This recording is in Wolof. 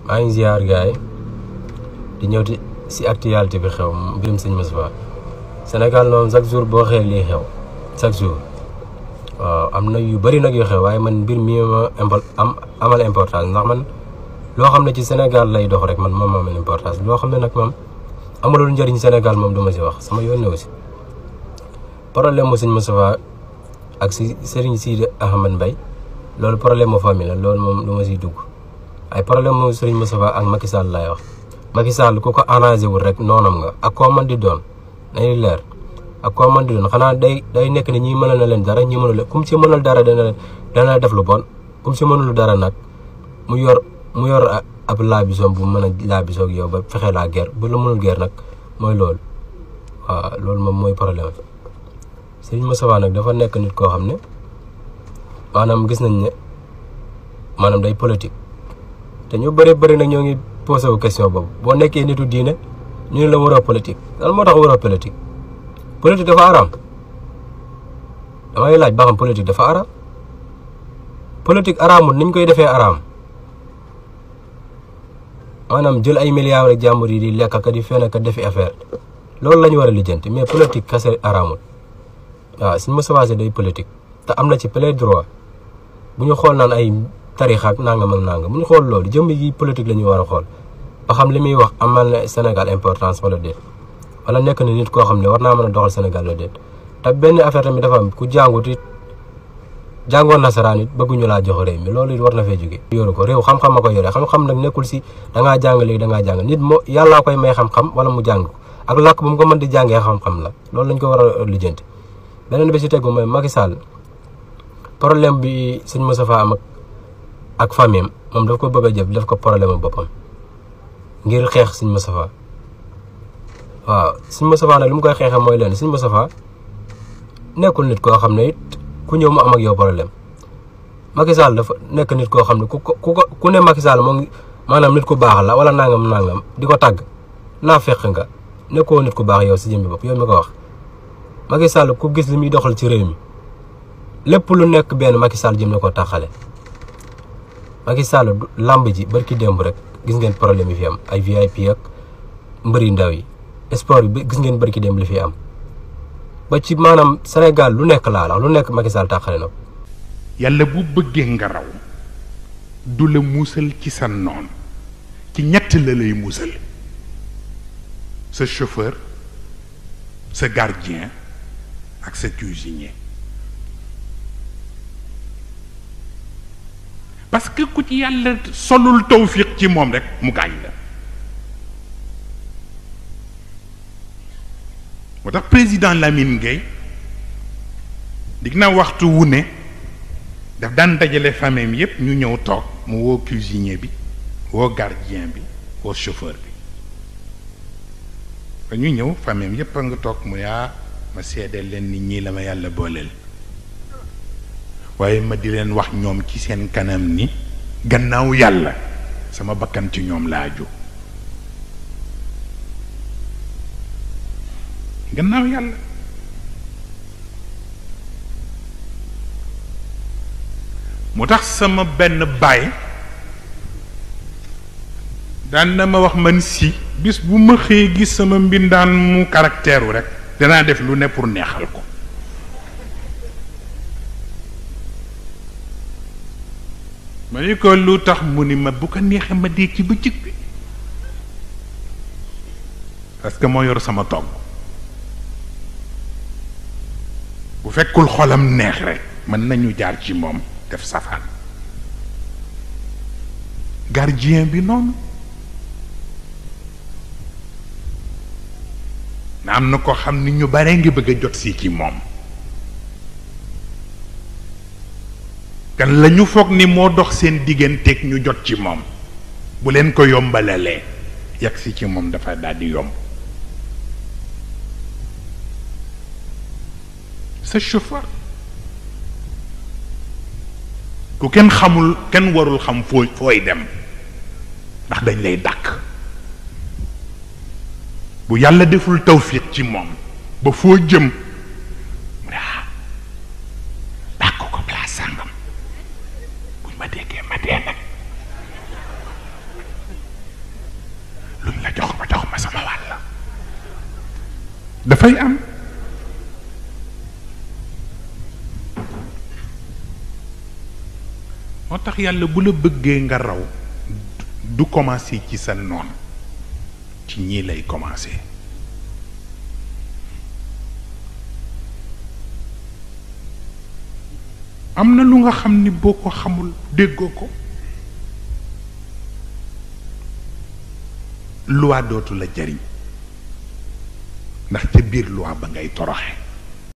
maa ngi ziar gars yi di ñëw di si actualité bi xew mbirum sëñ Moustapha Sénégal moom chaque jour boo xëyee lii xew chaque jour waaw am na yu bëri nag yu xew waaye man mbir mi ma impo am amal importance ndax man loo xam ne ci Sénégal lay dox rek man moom moo amal importance loo xam ne nag moom amalul njëriñ Sénégal moom du ma si wax sama yoon ne aussi problème mu sëñ Moustapha ak si Serigne Sidi Ahmed Mbaye loolu problème mu famille la loolu moom du ma siy dugg ay problème mu Serigne Moustapha ak Macky Sall laay wax Macky Sall ku ko arrangé wul rek noonam nga ak koo man di doon nañu leer ak koo man di doon xanaa day day nekk ne ñi mënal na leen dara ñi mënul kum si mënal dara dana dana def lu bon kum si mënul dara nag mu yor mu yor ab laabisoom bu mën a laabisoog yow ba fexe laa guerre bu la mënul guerre nag mooy loolu waaw loolu moom mooy problème Serigne Moustapha nag dafa nekk nit koo xam ne maanaam gis nañ ne maanaam day politique te ñu bëri bëri nag ñoo ngi posé wu question boobu boo nekkee nitu diine ñu ne la waroo politique lan moo tax waroo politique politique dafa araam damay laaj ba xam politique dafa araam politique araamul niñ koy defee araam maanaam jël ay milliards rek jàmbur yi di lekk ka di fen ka defi affaire loolu la ñu war a lijjanti mais politique kase araamul waaw suñu Moustapha Sy day politique te am na ci plein droit bu ñu xool naan ay tarixa ak nangam ak nangam bu ñu xool loolu jëmm yi politique la ñu war a xool ba xam li muy wax amal na Sénégal importance wala déet wala nekk na nit koo xam ne war naa mën a doxal Sénégal la déet te benn affaire tamit dafa am ku jàngut it jàngoon nasaraan it bëgguñu laa jox réew mi loolu it war na fee jóge yoru ko réew xam-xam a ko yore xam-xam nag nekkul si da ngaa jàng léegi da ngaa jàng nit moo yàllaa koy may xam-xam wala mu jàng ko ak làkk bu mu ko mën di jàngee xam-xam la loolu lañ ko war a lijjanti beneen bi si tegu mooy Macky Sall problème bi sëñ Moustapha am ak ak famille moom daf ko bëgg a jëf daf ko problème boppam ngir xeex sëñ Moustapha waaw sëñ Moustapha nag li mu koy xeexee mooy leen sëñ Moustapha nekkul nit koo xam ne it ku ñëw mu am ak yow problème Macky Sall dafa nekk nit koo xam ne ku ko ku ku ne Macky Sall moo ngi maanaam nit ku baax la wala nangam nangam di ko tàgg naa fekk nga nekkoo nit ku baax yow si jëmmi bopp yow mi ko wax Macky Sall ku gis li muy doxal ci réew mi lépp lu nekk benn Macky Sall jëm na ko taxale Macky Sall làmb ji barki démb rek gis ngeen problème yi fi am ay VIP ak mbëri ndaw yi sport bi gis ngeen barki démb li fi am ba ci maanaam Sénégal lu nekk laa la lu nekk Macky Sall taxale na ko yàlla bu bëggee nga raw du la muusal ci sa noon ci ñett la lay muusal sa chauffeur sa gardien ak sa cuisinier parce que ku ci yàlla solul tawfiq ci moom rek mu gaañ la moo tax président Lamine Gueye dig na waxtu wu ne daf daan dajale famille yépp ñu ñëw toog mu woo cuisinier bi woo gardien bi woo chauffeur bi ba ñu ñëw famille yépp a nga toog mu yaa ma seedeel leen nit ñi la ma yàlla booleel waaye ma di leen wax ñoom ci seen kanam ni gannaaw yàlla sama bakkan ci ñoom laa ju gannaaw yàlla moo tax sama benn baay daan na ma wax man si bis bu ma xëyee gis sama mbindaan mu caractère rek danaa def lu ne pour neexal ko ma ni ko lu tax mu ni ma bu ko neexee ma dee ci bëccëg bi parce que moo yor sama togg bu fekkul xolam neex rek mën nañu jaar ci moom def safaan gardien bi noonu na am na ko xam ni ñu bare ngi bëgg a jot si ci moom kan la ñu foog ni moo dox seen digganteeg ñu jot ci moom bu leen ko yombalalee yegg si ci moom dafa daal di yomb sa chauffeur ku kenn xamul kenn warul xam foo fooy dem ndax dañ lay dàkk bu yàlla deful tawfiq ci moom ba foo jëm mu ne ah dàkk ko place sàngam buñ ma déggee ma dee nag dafay am moo tax yàlla bu la bëggee nga raw du commencer ci sa noon ci ñii lay commencer am na lu nga xam ni boo ko xamul déggoo ko loi dootu la jariñ ndax ca biir loi ba ngay toroxe